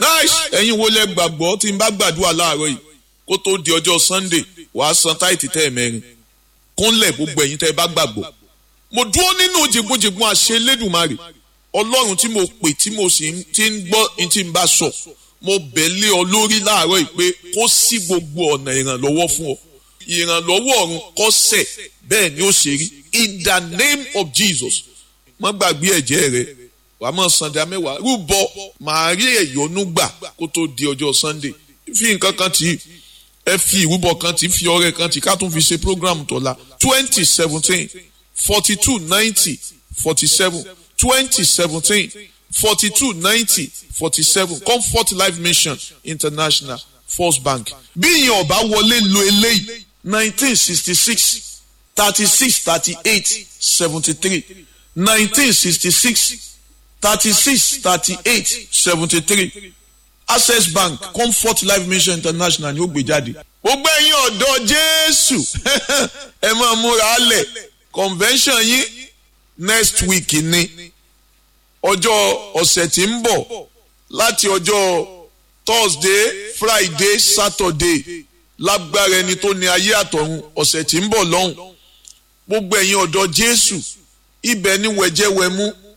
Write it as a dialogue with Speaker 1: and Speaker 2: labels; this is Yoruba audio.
Speaker 1: nice ẹ̀yin wo lẹ gbàgbọ́ tí n bá gbàdúrà láàárọ̀ yìí kó tó di ọjọ́ sunday wàá san táìtì tẹ́ ẹ̀ mẹ́rin kúnlẹ̀ gbogbo ẹ̀yin tẹ́ ẹ bá gbàgbọ́ mo dúró nínú jìgbójìgbó àṣẹ Elédùmarè ọlọ́run tí mo pè tí mo sì ti ń gbọ́ ní tí n bá sọ mo bẹ̀ lé ọ lórí láàárọ̀ yìí pé kó sí gbogbo ọ̀nà ìrànlọ́wọ́ fún ọ ìrànlọ́wọ́ ọ̀run kó sẹ̀ bẹ́ẹ̀ ni ó ṣe rí in the name of Jesus má gbàgbé ẹ̀jẹ̀ rẹ wà á mọ̀ sanda mẹ́wàá rúbọ màá rí ẹ̀yọ́nú gbà kó tó di ọjọ́ Sunday fi nǹkan kan tì í ẹ fi ìrúbọ kan tì í fi ọrẹ kan tì í ká tún fi ṣe program tọ́la twenty seventeen forty two ninety forty seven twenty seventeen forty two ninety forty seven Comfort Life Mission International First Bank bí ìyẹn ọba wọlé lo eléyìí nineteen sixty six thirty six thirty eight seventy three nineteen sixty six thirty six thirty eight seventy three Access Bank Comfort Life Mission International ni ó gbé jáde. gbogbo ẹ̀yin ọ̀dọ́ Jésù ẹ máa múra lẹ̀ convention yín next week ni ọjọ́ ọ̀sẹ̀ tí ń bọ̀ láti ọjọ́ Thursday Friday Saturday lágbára ẹni tó ní ayé àtọ̀run ọ̀sẹ̀ tí ń bọ̀ lọ́hùn gbogbo ẹ̀yin ọ̀dọ́ Jésù ibẹ̀ ni wẹ̀jẹ̀wẹ̀mú